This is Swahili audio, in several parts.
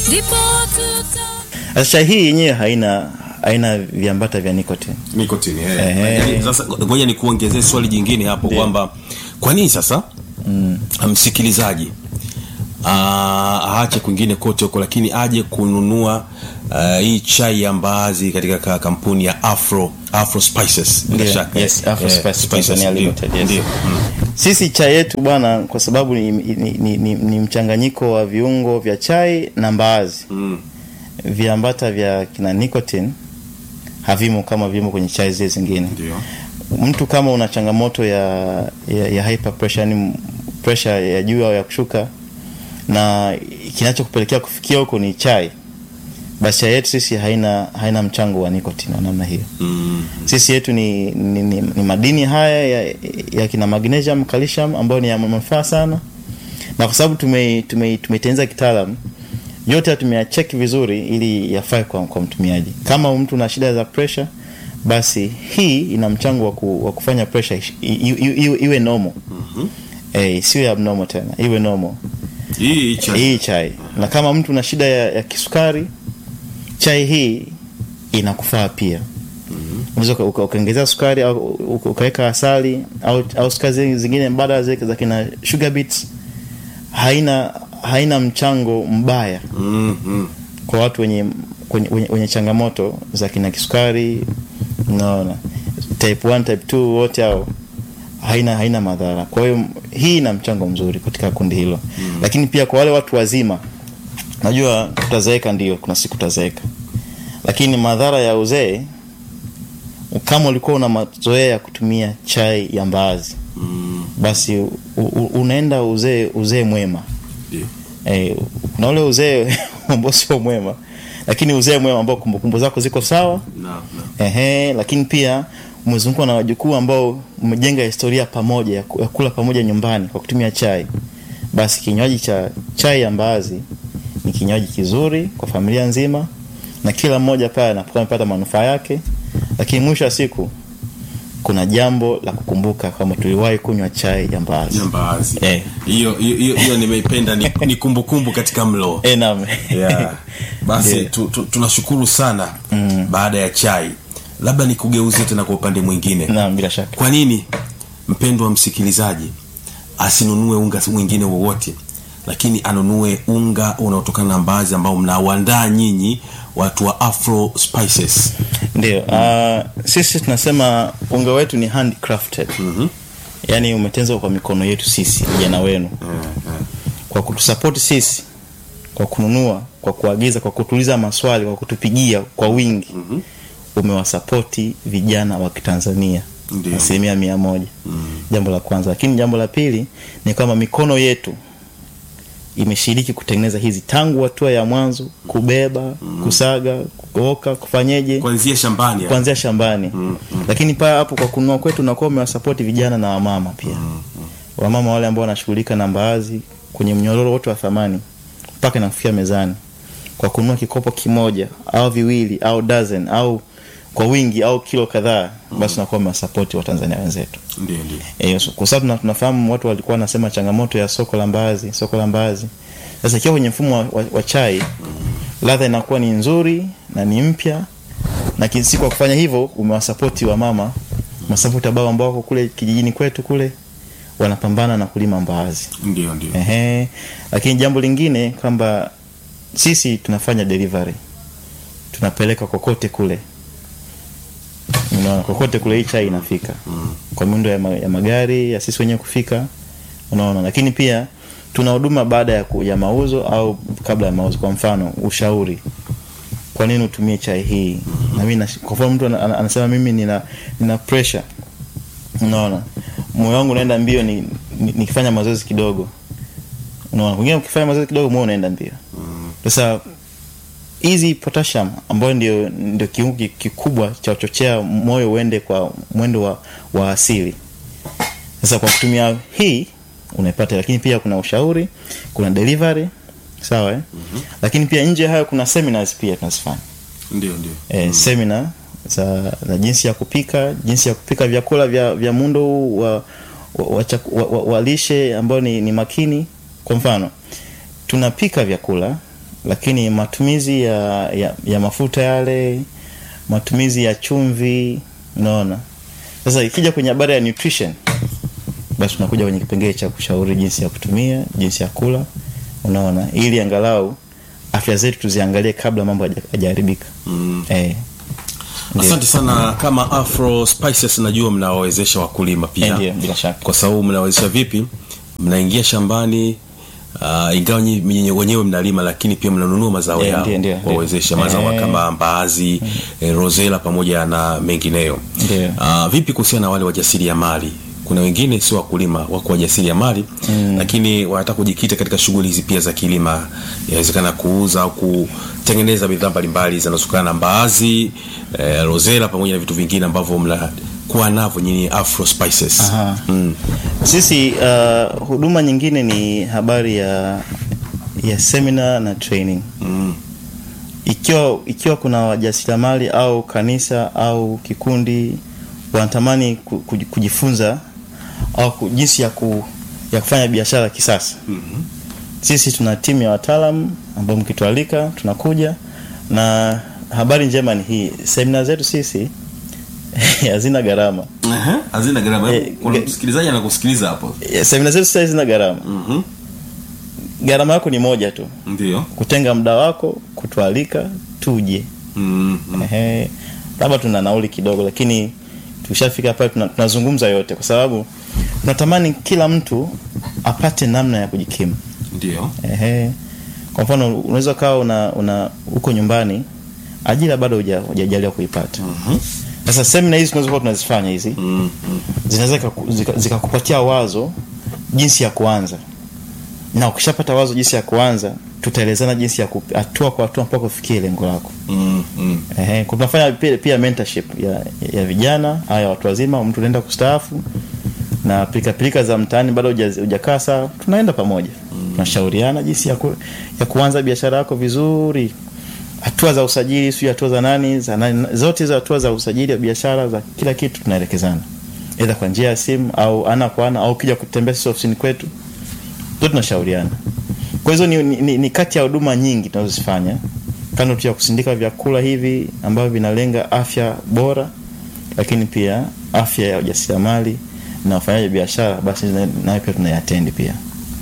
ndipo tuta Sasa chai hii yenyewe haina haina viambata vya nicotine. nikotini eh. Eh. Yaani, sasa ngoja nikuongezee swali jingine hapo kwamba kwa nini sasa msikilizaji ah, aache kwingine kote huko lakini aje kununua ah, hii chai ya mbaazi katika ka- kampuni ya afro afro spices bila Ndio, shaka yes, Afro Eh, Spices spices, Tanzania ndio, Limited, yes. ndio. Mm. Sisi chai yetu bwana, kwa sababu ni, ni, ni, ni, ni mchanganyiko wa viungo vya chai na mbaazi Mm. viambata vya kina nicotine havimo kama vimo kwenye chai zile zingine. Ndio. Mtu kama una changamoto ya, ya, ya hyper pressure, yani pressure ya juu au ya kushuka, na kinachokupelekea kufikia huko ni chai, basi chai yetu sisi haina haina mchango wa nicotine wa namna hiyo. Mm. Sisi yetu ni, ni, ni, ni madini haya ya, ya kina magnesium, calcium ambayo ni ya manufaa sana, na kwa sababu tume tume tumeitengeneza kitaalam yote tumeyacheki vizuri ili yafae kwa, kwa mtumiaji. Kama mtu na shida za pressure, basi hii ina mchango wa, ku, wa kufanya pressure ish- i- i- iwe, iwe normal eh, isiwe abnormal tena, iwe normal hii chai hii chai. Na kama mtu na shida ya, ya kisukari, chai hii inakufaa pia. Unaweza uka- uka- ukaongezea sukari au uka- ukaweka asali au, au sukari zi- zingine mbadala zile za kina sugar beets, haina haina mchango mbaya mm, mm. kwa watu wenye wenye, wenye, wenye changamoto za kina kisukari unaona type 1 type 2 wote hao haina haina madhara kwa hiyo hii ina mchango mzuri katika kundi hilo mm. lakini pia kwa wale watu wazima najua tutazeeka ndio kuna siku tutazeeka lakini madhara ya uzee kama ulikuwa una mazoea ya kutumia chai ya mbaazi Mm. basi u, u, unaenda uzee uzee mwema Ndio. eh, kuna ule uzee ambao sio mwema lakini uzee mwema ambao kumbukumbu zako ziko sawa Na, na. ehe, lakini pia umezungukwa na wajukuu ambao umejenga historia pamoja ya ku- ya kula pamoja nyumbani kwa kutumia chai basi kinywaji cha chai ya mbaazi ni kinywaji kizuri kwa familia nzima na kila mmoja pale anapokuwa amepata manufaa yake lakini mwisho wa siku kuna jambo la kukumbuka kwamba tuliwahi kunywa chai ya mbaazi Ya mbaazi Eh. hiyo hiyo hiyo- hiyo nimeipenda ni, ni kumbukumbu katika mlo Eh, naam. yeah. basi Ndio. tu, tu, tunashukuru sana mm. baada ya chai labda nikugeuzie tena kwa upande mwingine naam bila shaka kwa nini mpendwa msikilizaji asinunue unga mwingine wowote lakini anunue unga unaotokana na mbaazi ambao mnauandaa nyinyi watu wa afro spices ndio uh, sisi tunasema unga wetu ni handcrafted mm-hmm. yaani umetenzwa kwa mikono yetu sisi vijana wenu kwa kutusapoti sisi kwa kununua kwa kuagiza kwa kutuuliza maswali kwa kutupigia kwa wingi mm-hmm. umewasapoti vijana wa kitanzania Ndio. asilimia mia moja mm. jambo la kwanza lakini jambo la pili ni kwamba mikono yetu imeshiriki kutengeneza hizi tangu hatua ya mwanzo kubeba mm. kusaga kuoka kufanyeje kuanzia shambani hapo. kuanzia shambani mm, mm. lakini paa hapo kwa kununua kwetu unakuwa umewasapoti vijana na wamama pia mm, mm. wamama wale ambao wanashughulika na mbaazi kwenye mnyororo wote wa thamani mpaka inakufikia mezani kwa kununua kikopo kimoja au viwili au dozen au kwa wingi au kilo kadhaa basi unakuwa umewasapoti watanzania wenzetu ndio ndio Eh, so- kwa sababu tuna- tunafahamu watu walikuwa wanasema changamoto ya soko la mbaazi soko la mbaazi sasa ikiwa kwenye mfumo wa, wa, wa chai ladha inakuwa ni nzuri na ni mpya na kinsi kwa kufanya hivyo umewasapoti wa mama masapoti ambao ambao wako kule kijijini kwetu kule wanapambana na kulima mbaazi ndio ndio Ehe. Lakini jambo lingine kwamba sisi tunafanya delivery, tunapeleka kokote kule, unaona, kokote kule hii chai inafika mm. kwa miundo ya, ma, ya magari ya sisi wenyewe kufika, unaona. Lakini pia tuna huduma baada ya, ku, ya mauzo au kabla ya mauzo. Kwa mfano ushauri, kwa nini utumie chai hii? Na mimi nash- kwa mfano mtu ana- ana- anasema mimi nina nina pressure, unaona, moyo wangu unaenda mbio ni, ni, nikifanya mazoezi kidogo unaona wengine ukifanya mazoezi kidogo moyo unaenda mbio sasa hizi potassium ambayo ndio ndio kiungo ki- kikubwa cha kuchochea moyo uende kwa mwendo wa, wa asili sasa kwa kutumia hii unaipata lakini pia kuna ushauri kuna delivery sawa eh? mm-hmm. lakini pia nje ya hayo kuna seminars pia tunazifanya ndio ndio eh, semina za, za jinsi ya kupika jinsi ya kupika vyakula vya, vya muundo huu wa, wa, wa, chaku- wa, wa, wa lishe ambao ni, ni makini kwa mfano tunapika vyakula lakini matumizi ya, ya, ya mafuta yale matumizi ya chumvi unaona sasa ikija kwenye habari ya nutrition basi tunakuja kwenye kipengele cha kushauri jinsi ya kutumia jinsi ya kula unaona ili angalau afya zetu tuziangalie kabla mambo haja- hajaharibika Mm. eh, Ndiyo. asante sana kama afro spices najua mnawawezesha wakulima eh, pia ndio bila shaka kwa sababu mnawezesha vipi mnaingia shambani uh, ingawa nyi- nyinyi wenyewe mnalima lakini pia mnanunua mazao Eh, yao ndio, ndio, ndio. kuwawezesha mazao Eh. kama mbaazi eh, rosela pamoja na mengineyo Ndio. uh, vipi kuhusiana na wale wajasiriamali kuna wengine sio wakulima wako wajasiriamali mm. lakini wanataka kujikita katika shughuli hizi pia za kilima inawezekana kuuza au kutengeneza bidhaa mbalimbali zinazotokana na mbaazi eh, rosela pamoja na vitu vingine ambavyo mnakuwa navyo nyinyi afro spices Aha. mm. sisi uh, huduma nyingine ni habari ya ya seminar na training Mm. ikiwa ikiwa kuna wajasiriamali au kanisa au kikundi wanatamani ku- ku- kujifunza au ku- jinsi ya, ku, ya kufanya biashara kisasa Mhm. sisi tuna timu ya wataalam ambao mkitualika tunakuja na habari njema ni hii semina zetu sisi hazina gharama Aha, hazina gharama Eh, kuna ge- msikilizaji anakusikiliza hapo Eh, semina zetu sisi hazina gharama Mhm. gharama yako ni moja tu ndio kutenga muda wako kutualika tuje Mhm. Ehe, labda tuna nauli kidogo lakini tukishafika pale tuna- tunazungumza yote kwa sababu tunatamani kila mtu apate namna ya kujikimu ndio Ehe. kwa mfano unaweza kawa una, una uko nyumbani ajira bado huja- hujajaliwa kuipata Mhm. sasa semina hizi tunazokuwa tunazifanya hizi Mhm. zinaweza zikaku- zika- zikakupatia wazo jinsi ya kuanza na ukishapata wazo jinsi ya kuanza tutaelezana jinsi ya ku- hatua kwa hatua mpaka ufikie lengo lako Mhm. Ehe, kwa tunafanya pia, pia mentorship ya, ya vijana au ya watu wazima mtu unaenda kustaafu na pilika pilika za mtaani bado huja- hujakaa sawa tunaenda pamoja tunashauriana jinsi ya, ku, ya kuanza biashara yako vizuri hatua za usajili sio hatua za nani za nani zote hizo hatua za usajili wa biashara za kila kitu tunaelekezana aidha kwa njia ya simu au ana kwa ana au kija kutembea sisi ofisini kwetu zote tunashauriana kwa hizo ni, ni, ni, ni kati ya huduma nyingi tunazozifanya kando tu ya kusindika vyakula hivi ambavyo vinalenga afya bora lakini pia afya ya ujasiriamali na wafanyaji biashara basi na- nayo pia tunaiatendi pia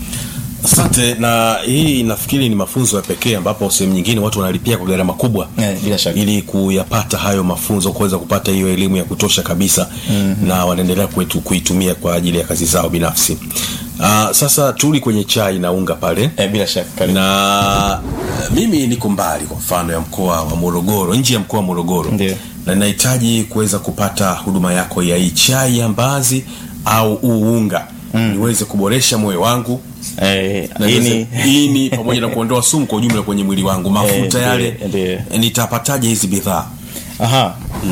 asante na hii nafikiri ni mafunzo ya pekee ambapo sehemu nyingine watu wanalipia kwa gharama kubwa Eh, bila shaka. ili kuyapata hayo mafunzo kuweza kupata hiyo elimu ya kutosha kabisa mm-hmm. na wanaendelea kwetu kuitumia kwa ajili ya kazi zao binafsi uh, sasa turudi kwenye chai na unga pale eh, bila shaka karibu. na eh, mimi niko mbali kwa mfano ya mkoa wa morogoro nje ya mkoa wa morogoro Ndio. na ninahitaji kuweza kupata huduma yako ya hii chai ya mbazi au uunga mm. niweze kuboresha moyo wangu eh, na hii niweze- ni ini pamoja na kuondoa sumu kwa ujumla kwenye mwili wangu mafuta Eh, yale ndio, ndio. eh, nitapataje hizi bidhaa aha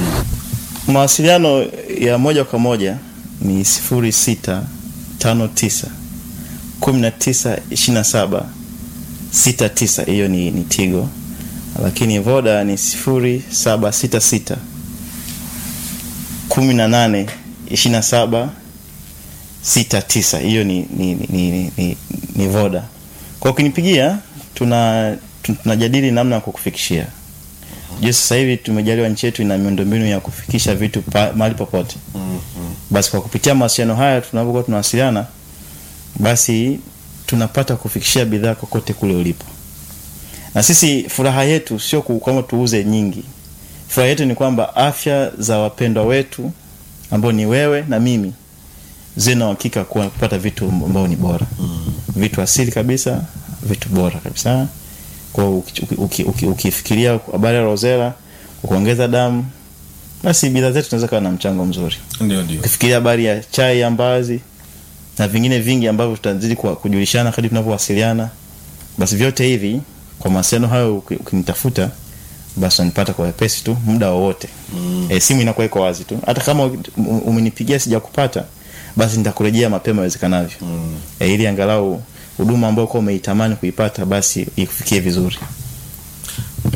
mawasiliano ya moja kwa moja ni sifuri sita tano tisa kumi na tisa ishirini na saba sita tisa hiyo ni, ni tigo lakini voda ni sifuri saba sita sita kumi na nane ishirini na saba sita tisa hiyo ni, ni, ni, ni, ni, ni voda kwa ukinipigia tuna tu- tunajadili namna ya kukufikishia je sasa hivi tumejaliwa nchi yetu ina miundombinu ya kufikisha vitu pa, mahali popote basi kwa kupitia mawasiliano haya tunapokuwa tunawasiliana basi tunapata kufikishia bidhaa kokote kule ulipo na sisi furaha yetu sio ku- kwamba tuuze nyingi furaha yetu ni kwamba afya za wapendwa wetu ambao ni wewe na mimi ziwe na uhakika kuwa kupata vitu ambao ni bora mm. vitu asili kabisa vitu bora kabisa kwa ukifikiria uki, uki, ukifikiria habari ya rozela kuongeza damu basi bidhaa zetu zinaweza kawa na mchango mzuri ndio ndio ukifikiria habari ya chai ya mbazi na vingine vingi ambavyo tutazidi kwa- kujulishana kadri tunavyowasiliana basi vyote hivi kwa mawasiliano hayo uki- ukinitafuta basi unanipata kwa wepesi tu muda wowote mm. e, simu inakuwa iko wazi tu hata kama u- u- umenipigia sijakupata basi nitakurejea mapema iwezekanavyo mm. e, ili angalau huduma ambayo kuwa umeitamani kuipata basi ikufikie vizuri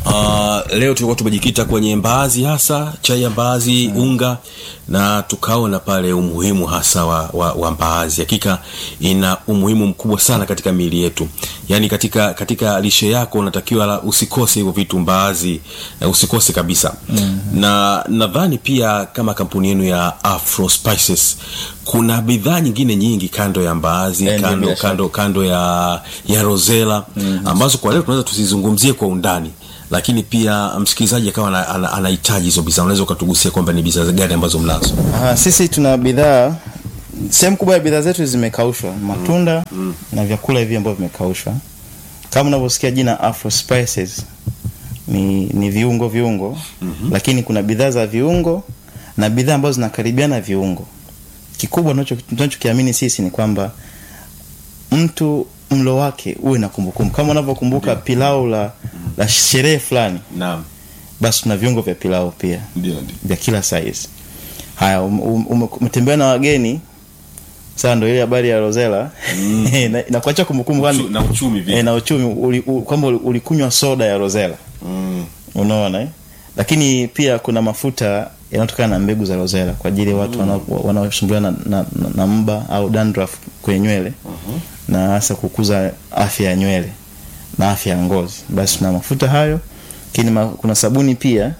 Uh, leo tulikuwa tumejikita kwenye mbaazi hasa chai ya mbaazi mm. unga na tukaona pale umuhimu hasa wa, wa, wa mbaazi hakika ina umuhimu mkubwa sana katika miili yetu yaani katika katika lishe yako unatakiwa la- usikose hivyo vitu mbaazi uh, usikose kabisa mm. na nadhani pia kama kampuni yenu ya afro spices kuna bidhaa nyingine nyingi kando ya mbaazi Eh, ndio, kando, bila shaka. kando, kando ya ya rosela mm. ambazo kwa leo tunaweza tusizungumzie kwa undani lakini pia msikilizaji akawa ana- ana- anahitaji hizo bidhaa unaweza ukatugusia kwamba ni bidhaa gani ambazo mnazo Aha, sisi tuna bidhaa sehemu kubwa ya bidhaa zetu zimekaushwa matunda mm. na vyakula hivi ambavyo vimekaushwa kama unavyosikia jina afro spices ni, ni viungo viungo mm-hmm. lakini kuna bidhaa za viungo na bidhaa ambazo zinakaribiana viungo kikubwa tunacho- tunachokiamini sisi ni kwamba mtu mlo wake uwe na kumbukumbu kama unavyokumbuka pilau la, la sherehe fulani naam basi tuna viungo vya pilau pia ndio ndio vya kila size haya um- um- ume- umetembea na wageni sasa ndo ile habari ya rosela Mm. na, na kuacha kumbukumbu kwani- na uchumi eh, na uchumi uli, u, kwamba uli- ulikunywa soda ya rosela mm. unaona eh? lakini pia kuna mafuta yanayotokana na mbegu za rosela kwa ajili ya watu mm. wanaosumbuliwa na, na, na, na mba au dandruff kwenye nywele uh-huh. na hasa kukuza afya ya nywele na afya ya ngozi basi tuna mafuta hayo lakini ma, kuna sabuni pia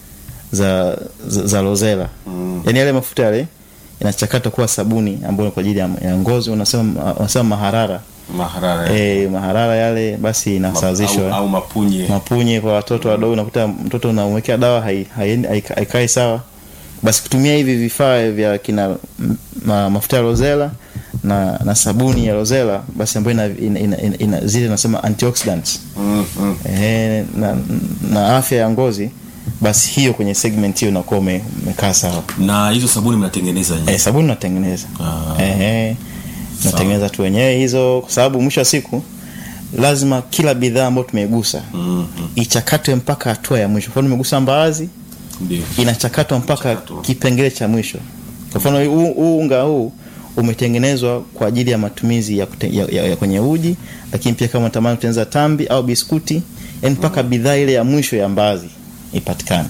za za, za rosela Mm. yaani yale mafuta yale yanachakatwa kuwa sabuni ambayo ni kwa ajili ya, ya ngozi unasema unasema maharara maharara e, maharara yale basi Ma- inasawazishwa au, au mapunye mapunye kwa watoto wadogo unakuta mtoto unamwekea dawa hai- haiendi- haika- haikai sawa basi kutumia hivi vifaa vya kina m- ma, mafuta ya rosela na, na sabuni ya rosela basi ambayo ina, ina, ina, ina, ina zile nasema antioxidants mm, mm. Ehe, na, na afya ya ngozi basi hiyo kwenye segment hiyo unakuwa ume- umekaa sawa na hizo sabuni mnatengeneza nyinyi? eh, sabuni natengeneza Ah. Ehe, natengeneza tu wenyewe hizo kwa sababu mwisho wa siku lazima kila bidhaa ambayo tumeigusa mm, mm. ichakatwe mpaka hatua ya mwisho. Kwa mfano nimegusa mbaazi, ndio inachakatwa mpaka Mchakato. kipengele cha mwisho. Kwa mfano huu huu unga huu umetengenezwa kwa ajili ya matumizi ya, kute, ya, ya, ya kwenye uji, lakini pia kama unatamani kutengeneza tambi au biskuti, yani mpaka bidhaa ile ya mwisho ya mbaazi ipatikane.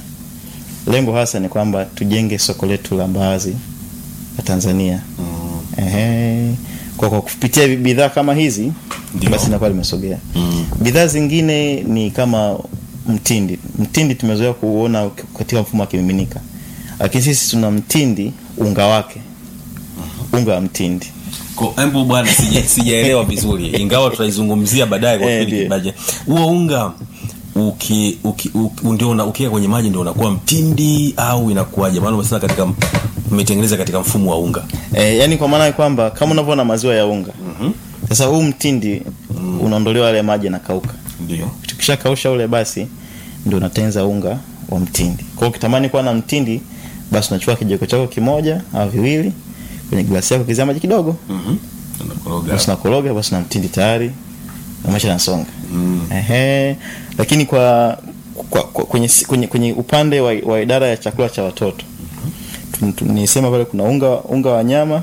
Lengo hasa ni kwamba tujenge soko letu la mbaazi la Tanzania. mm. Ehe. Kwa, kwa kupitia bidhaa kama hizi Ndio. basi inakuwa limesogea. Mm. Bidhaa zingine ni kama mtindi. Mtindi tumezoea kuona katika mfumo wa kimiminika, lakini sisi tuna mtindi unga wake, unga wa mtindi. Ko- embu bwana sija- sijaelewa vizuri ingawa tutaizungumzia baadaye kwa Eh, kipindi ndiyo. kibaje huo unga uki, uki, uki, ndio una- ukiweka kwenye maji ndio unakuwa mtindi au inakuwaje maana umesema katika umetengeneza katika mfumo wa unga E, yani kwa maana ya kwamba kama unavyoona maziwa ya unga Mhm. sasa, huu mtindi unaondolewa yale maji yanakauka. ndio Tukishakausha ule, basi ndio unatengeneza unga wa mtindi. Kwa hiyo ukitamani kuwa na mtindi, basi unachukua kijiko chako kimoja au viwili kwenye glasi yako, kizia maji kidogo, Mhm. Unakoroga. basi nakoroga, basi na mtindi tayari na maisha yanasonga. Mm. Ehe, lakini kwa, kwa, kwa kwenye, kwenye, kwenye upande wa, wa idara ya chakula cha watoto Tu- tu- nisema pale kuna unga, unga wa nyama.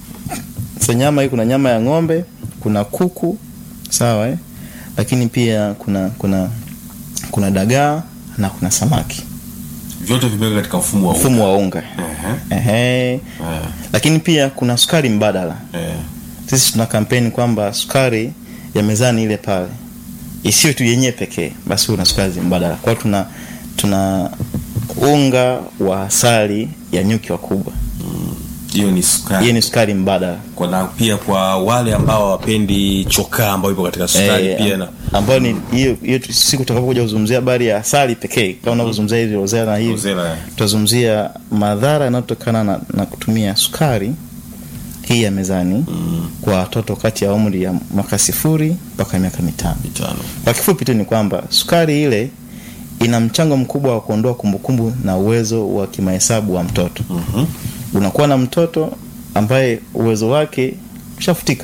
Sasa nyama hii kuna nyama ya ng'ombe, kuna kuku, sawa eh? Lakini pia kuna kuna kuna dagaa na kuna samaki, vyote vimeweka katika mfumo wa unga mfumo wa unga. Ehe. Ehe. Eh, Lakini pia kuna sukari mbadala. eh. Sisi tuna kampeni kwamba sukari ya mezani ile pale isiyo tu yenyewe pekee, basi huwe na sukari mbadala. Kwa hiyo tuna tuna unga wa asali ya nyuki wakubwa, hiyo ni sukari hiyo ni sukari mbadala kwa na pia kwa wale ambao hawapendi chokaa ambao ipo katika sukari Eh, pia na ambayo ni hiyo hiyo tu- siku tutakapokuja kuzungumzia habari ya asali pekee, kama unavyozungumzia hivi rosella na hivi, Rosella, eh. tutazungumzia madhara yanayotokana na, na kutumia sukari hii ya mezani Mm, kwa watoto kati ya umri ya mwaka sifuri mpaka miaka mitano. mitano Kwa kifupi tu ni kwamba sukari ile ina mchango mkubwa wa kuondoa kumbukumbu na uwezo wa kimahesabu wa mtoto. Mhm. Unakuwa na mtoto ambaye uwezo wake ushafutika,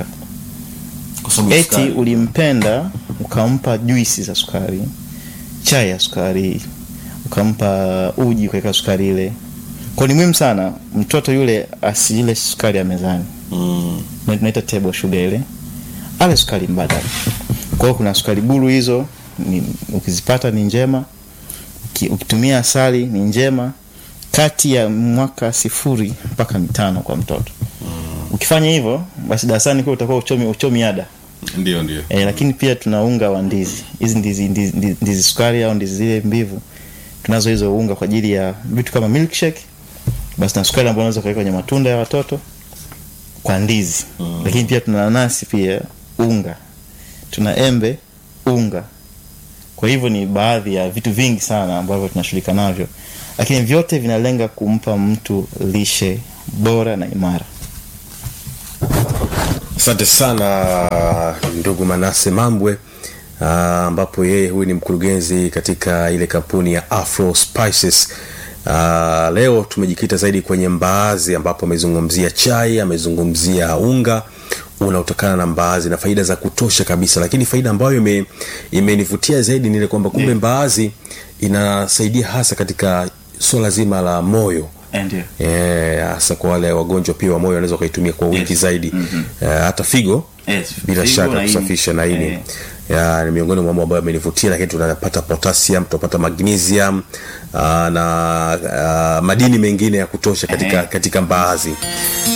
kwa sababu ya eti sukari. ulimpenda ukampa juisi za sukari, chai ya sukari, ukampa uji ukaweka sukari ile. Kwa ni muhimu sana mtoto yule asile sukari ya mezani Mm, na tunaita table sugar ile, ale sukari mbadala. Kwa hiyo kuna sukari buru hizo ni, ukizipata ni njema, Uki- ukitumia asali ni njema kati ya mwaka sifuri mpaka mitano kwa mtoto ukifanya hivyo basi darasani kwa utakuwa uchomi, uchomi ada ndio ndio e, lakini pia tuna unga wa ndizi hizi ndizi, ndizi, ndizi, ndizi sukari au ndizi zile mbivu tunazo hizo unga kwa ajili ya vitu kama milkshake basi na sukari ambayo unaweza kuweka kwenye matunda ya watoto kwa ndizi mm. lakini pia tuna nanasi pia unga tuna embe unga kwa hivyo ni baadhi ya vitu vingi sana ambavyo tunashughulika navyo lakini vyote vinalenga kumpa mtu lishe bora na imara asante sana ndugu manase mambwe ah, ambapo yeye huyu ni mkurugenzi katika ile kampuni ya afro spices Uh, leo tumejikita zaidi kwenye mbaazi ambapo amezungumzia chai amezungumzia unga unaotokana na mbaazi na faida za kutosha kabisa lakini faida ambayo ime- imenivutia zaidi ni ile kwamba kumbe Ndiyo. mbaazi inasaidia hasa katika suala zima la moyo ndio Eh, hasa kwa wale wagonjwa pia wa moyo wanaweza wakaitumia kwa wingi Yes. zaidi mm-hmm. hata figo Yes, bila figo shaka na ini. kusafisha na ini Eh. ya, ni miongoni mwa mambo ambayo amenivutia lakini tunapata potassium tunapata magnesium uh, na uh, madini mengine ya kutosha katika, Eh. katika mbaazi